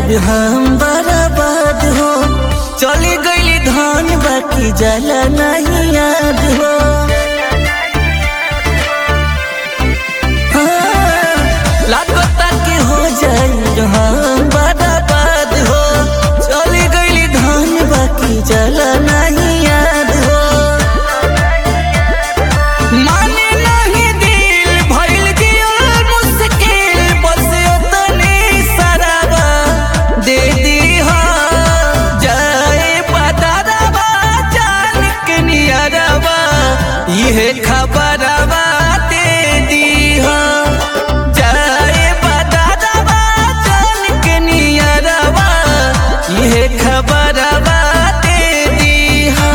जाइब हम बर्बाद हो चली गईली धन बाकी जला नहीं याद हो हाँ, लागता कि हो जाइब हम बर्बाद हो चली गईली धन बाकी जला नहीं याद हो माने नहीं दिल भइल जियल मुश्किल बस उतने सराबा दे दीहा जाए पतारबा जान के नियरबा इहे खबरबा दे दीहा जाए पतारबा जान के नियरबा इहे खबरबा दे दीहा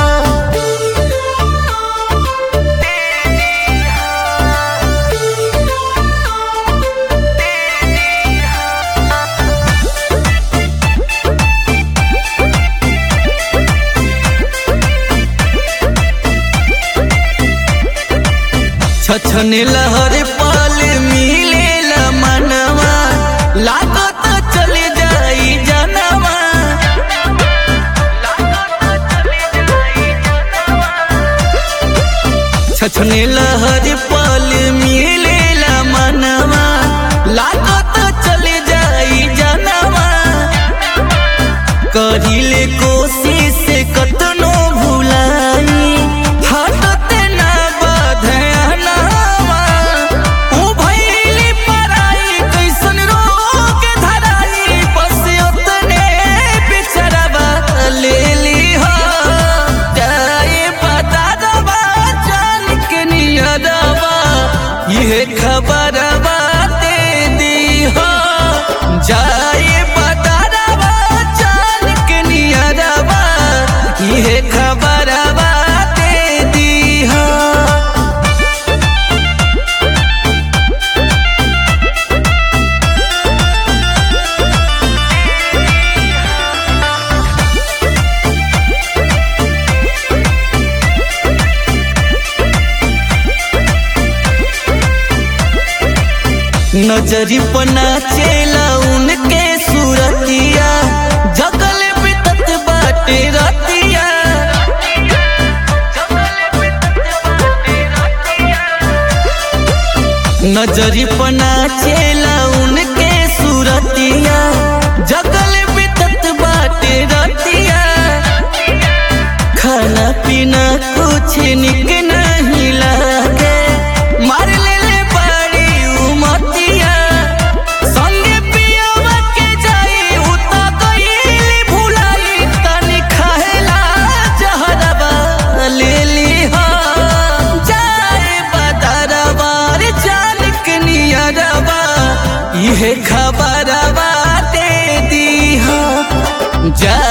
छछन लहर पल मिलेला मनवा लागत चले जाई जनवा छछन लहर पल मिलेला मनवा लागत चले जाई जनवा करिले कोशिश कतनो भुलाई हटत ना बधनवा ऊ भइली पराई कैसन रोग धराई बस उतने बिचरवा ले लीहा जाए बता दवा जान के नियरवा ये खबरवा दे दीहा जाए बता दवा जान के नियरवा ये खबरवा दे दीहा नजरी पना चेला उनके सूरतिया जगल बितत बाटे रतिया नजरी पना चेला उनके सूरतिया जगल बितत बाटे रतिया खाना पीना कुछ निक नहीं लागे मार ले ले बड़ी उमतिया संगे पियावा के जाई उता गईली भुलाई तनी खाएला जहरबा ले लीहा जाए बदरबा रे जान के नियरबा इहे खबरबा दे दीहा जा